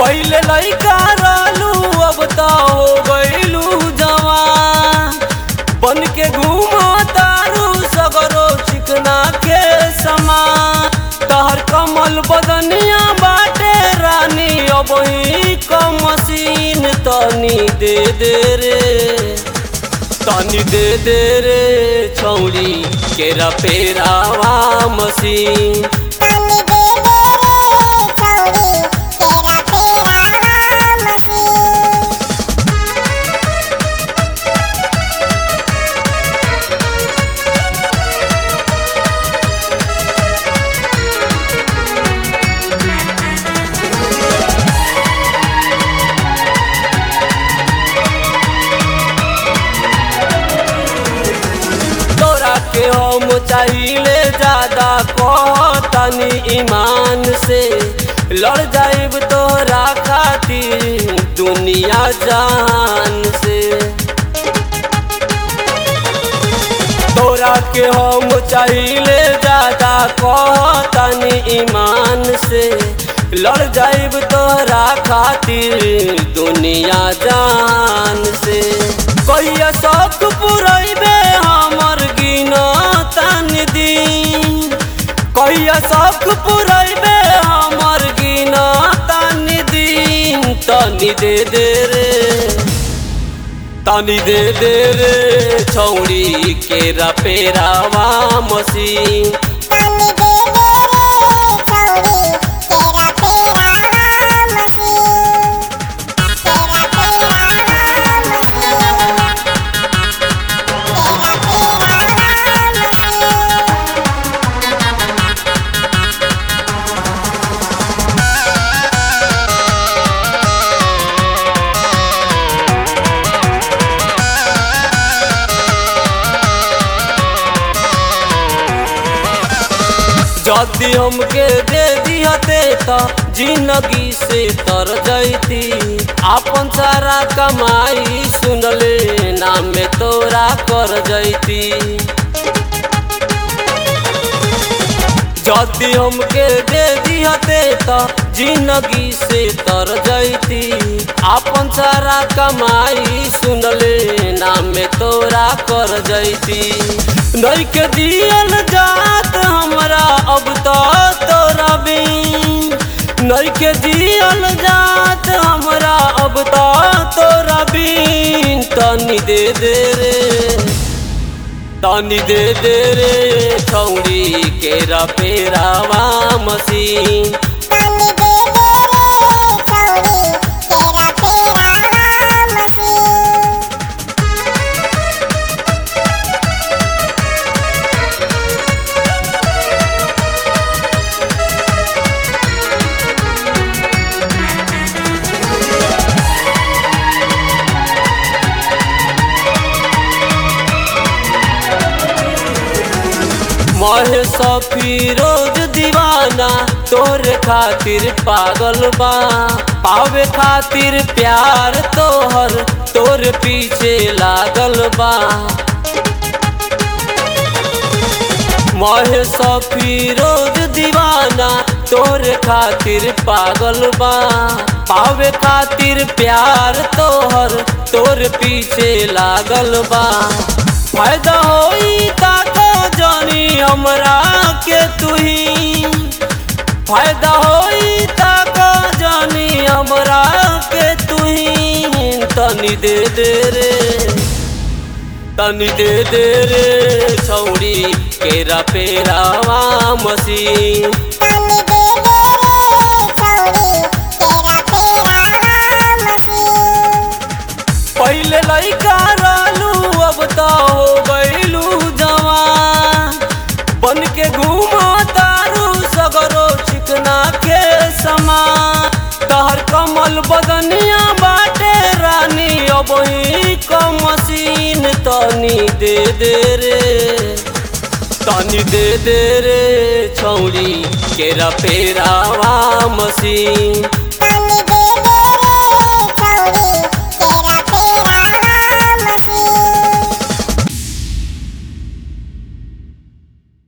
पहले लइका रहलू अब तो हो गइलू जवान बन के घूमा तारू सगरो चिकना के समान तहर कमल बदनिया बाटे रानी अब ही कम मशीन तनी दे दे रे तनी दे दे रे छौरी केरा पेरावा मशीन तनी दे दे रे छौरी तेरा फेरावा मशीन तोरा के हम चाहिले ज्यादा कहतनी ईमान से लड़ जाइब तोरा खातिर दुनिया जान से तोरा के हम चाहिले ज्यादा कहतनी ईमान से लड़ जाइब तोरा खातिर दुनिया जान से कहिया शौक पुरैबे हमर गिना तन दिन कहिया शौक पुरैबे हमर गिना तन दिन तनी दे दे रे तनी दे दे रे छौड़ी केरा पेरावा मशीन तनी दे दे रे छौरी तेरा फेरावा मशीन तेरा फेरावा मशीन तेरा फेरावा मशीन जदी हमके दे दिहते त जिंदगी से तर जैती आपन सारा कमाई सुनले नाम में तोरा कर जैती जदी हमके दे दिहते त जिंदगी से तर जैती आपन सारा कमाई सुनले नाम में तोरा कर जैती नहीं के दियल जात हमरा अब तो तोरा बिन नहीं के दियल जात हमरा अब तो तोरा बिन तनी दे दे रे तनी दे दे रे छौड़ी केरा पेरावा मशीन तनी दे दे रे छौरी तेरा फेरावा मशीन महे फिरोज दीवाना तोरे खातिर पागल बा पावे खातिर प्यार तोहर तोर पीछे लागल बा महे फिरोज दीवाना तोरे खातिर पागल बा पावे खातिर प्यार तोहर तोर पीछे लागल बा फायदा होई ताको जानी हमरा के तुही फायदा होई ताको जानी हमरा के तुही तनी दे दे रे तनी दे दे रे छौड़ी केरा पेरावा मशीन तनी दे दे रे छौरी तेरा फेरावा मशीन पहले लइका रहलू अब तो हो गइलू जवान बन के घूमा तारू सगरो चिकना के समान तहर कमल बदनिया बाटे रानी अब ही कम मशीन तनी दे दे रे तनी दे दे रे छौड़ी केरा पेरावा मशीन